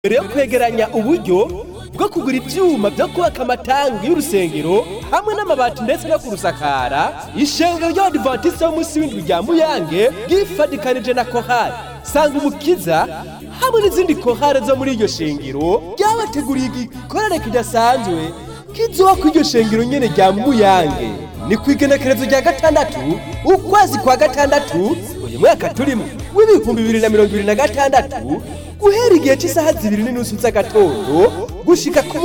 mbere yo kwegeranya uburyo bwo kugura ivyuma vyo kubaka amatangi y'urusengero hamwe n'amabati ndetse no kurusakara ishengero ry'abadivantisite b'umunsi w'indwi rya muyange ryifadikanije na kohari sanga umukiza hamwe n'izindi kohare zo muri iryo shengero ryabateguriye igikorane kidasanzwe kizoba ku iryo shengero nyene rya muyange ni ku igenekerezo rya gatandatu ukwezi kwa gatandatu uyu mwaka turimo w'ibihumbi bibiri na mirongo ibiri na gatandatu guhera igihe cy'isaha zibiri n'inusu z'agatondo gushika ku